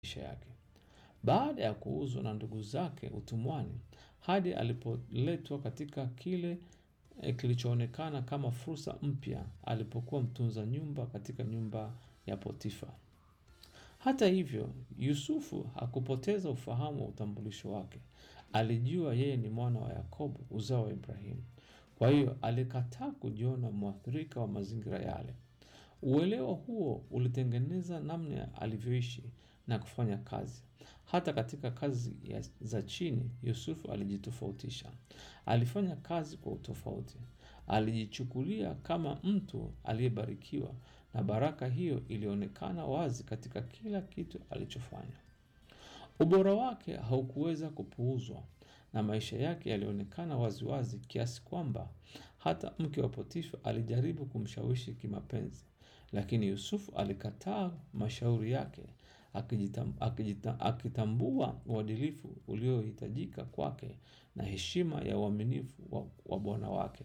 maisha yake. Baada ya kuuzwa na ndugu zake utumwani hadi alipoletwa katika kile eh, kilichoonekana kama fursa mpya alipokuwa mtunza nyumba katika nyumba ya Potifa. Hata hivyo, Yusufu hakupoteza ufahamu wa utambulisho wake. Alijua yeye ni mwana wa Yakobo, uzao wa Ibrahimu. Kwa hiyo alikataa kujiona mwathirika wa mazingira yale. Uelewa huo ulitengeneza namna alivyoishi na kufanya kazi. Hata katika kazi ya, za chini, Yusufu alijitofautisha. Alifanya kazi kwa utofauti. Alijichukulia kama mtu aliyebarikiwa, na baraka hiyo ilionekana wazi katika kila kitu alichofanya. Ubora wake haukuweza kupuuzwa na maisha yake yalionekana waziwazi kiasi kwamba hata mke wa Potifa alijaribu kumshawishi kimapenzi, lakini Yusufu alikataa mashauri yake akijitam, akijita, akitambua uadilifu uliohitajika kwake na heshima ya uaminifu wa, wa bwana wake.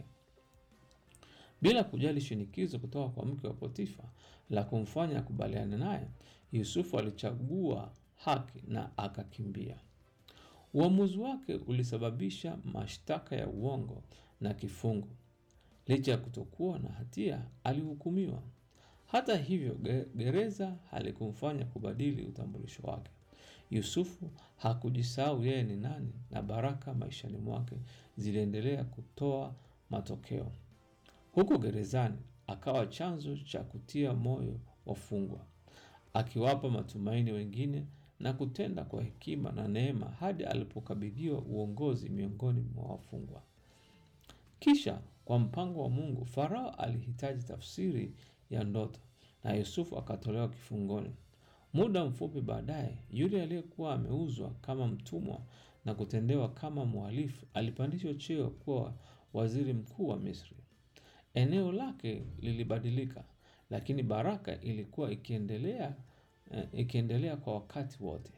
Bila kujali shinikizo kutoka kwa mke wa Potifa la kumfanya akubaliane naye, Yusufu alichagua haki na akakimbia. Uamuzi wake ulisababisha mashtaka ya uongo na kifungo. Licha ya kutokuwa na hatia, alihukumiwa. Hata hivyo, ge- gereza halikumfanya kubadili utambulisho wake. Yusufu hakujisahau yeye ni nani, na baraka maishani mwake ziliendelea kutoa matokeo. Huko gerezani akawa chanzo cha kutia moyo wafungwa, akiwapa matumaini wengine na kutenda kwa hekima na neema hadi alipokabidhiwa uongozi miongoni mwa wafungwa. Kisha kwa mpango wa Mungu, Farao alihitaji tafsiri ya ndoto na Yusufu akatolewa kifungoni. Muda mfupi baadaye, yule aliyekuwa ameuzwa kama mtumwa na kutendewa kama mhalifu alipandishwa cheo kuwa waziri mkuu wa Misri. Eneo lake lilibadilika, lakini baraka ilikuwa ikiendelea, eh, ikiendelea kwa wakati wote.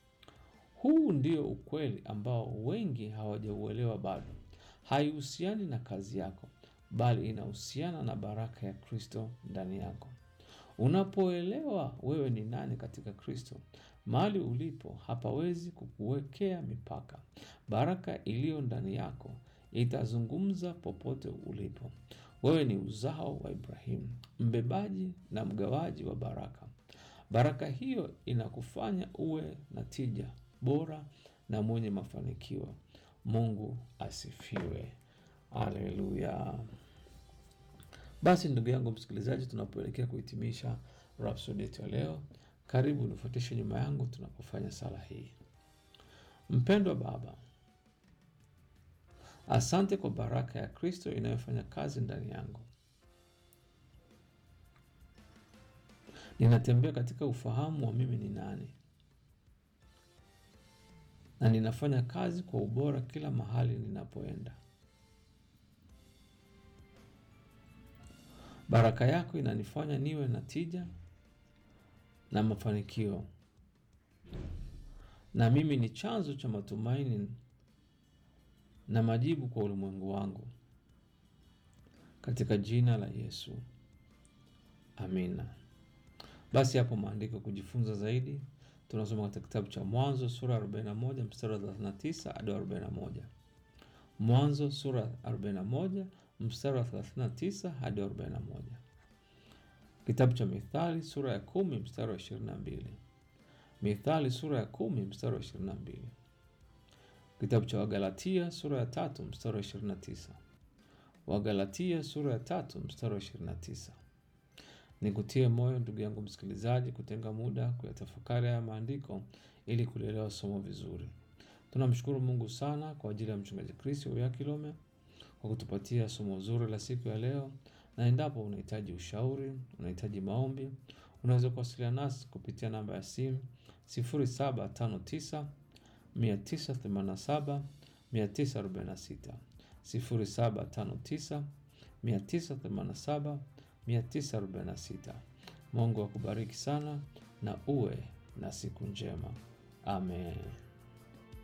Huu ndio ukweli ambao wengi hawajauelewa bado. Haihusiani na kazi yako, bali inahusiana na baraka ya Kristo ndani yako. Unapoelewa wewe ni nani katika Kristo, mahali ulipo hapawezi kukuwekea mipaka. Baraka iliyo ndani yako itazungumza popote ulipo. Wewe ni uzao wa Ibrahimu, mbebaji na mgawaji wa baraka. Baraka hiyo inakufanya uwe na tija bora na mwenye mafanikio. Mungu asifiwe. Haleluya. Basi ndugu yangu msikilizaji, tunapoelekea kuhitimisha Rhapsody yetu ya leo, karibu nifuatishe nyuma yangu tunapofanya sala hii. Mpendwa Baba, asante kwa baraka ya Kristo inayofanya kazi ndani yangu. Ninatembea katika ufahamu wa mimi ni nani, na ninafanya kazi kwa ubora kila mahali ninapoenda. Baraka yako inanifanya niwe na tija na mafanikio, na mimi ni chanzo cha matumaini na majibu kwa ulimwengu wangu, katika jina la Yesu, amina. Basi hapo maandiko kujifunza zaidi, tunasoma katika kitabu cha Mwanzo sura ya 41 mstari wa 39 hadi 41. Mwanzo sura ya 41 mstari wa 39 hadi 41. Kitabu cha Mithali sura ya 10 mstari wa 22. Mithali sura ya 10 mstari wa 22. Kitabu cha Wagalatia sura ya tatu mstari wa 29. Wagalatia sura ya tatu mstari wa 29. Nikutie moyo ndugu yangu msikilizaji, kutenga muda kuyatafakari haya maandiko ili kulielewa somo vizuri. Tunamshukuru Mungu sana kwa ajili ya mchungaji Kristo Uya Kilome kwa kutupatia somo zuri la siku ya leo, na endapo unahitaji ushauri, unahitaji maombi, unaweza kuwasiliana nasi kupitia namba ya simu 0759 987 946 0759 987 946. Mungu akubariki sana na uwe na siku njema. Amen.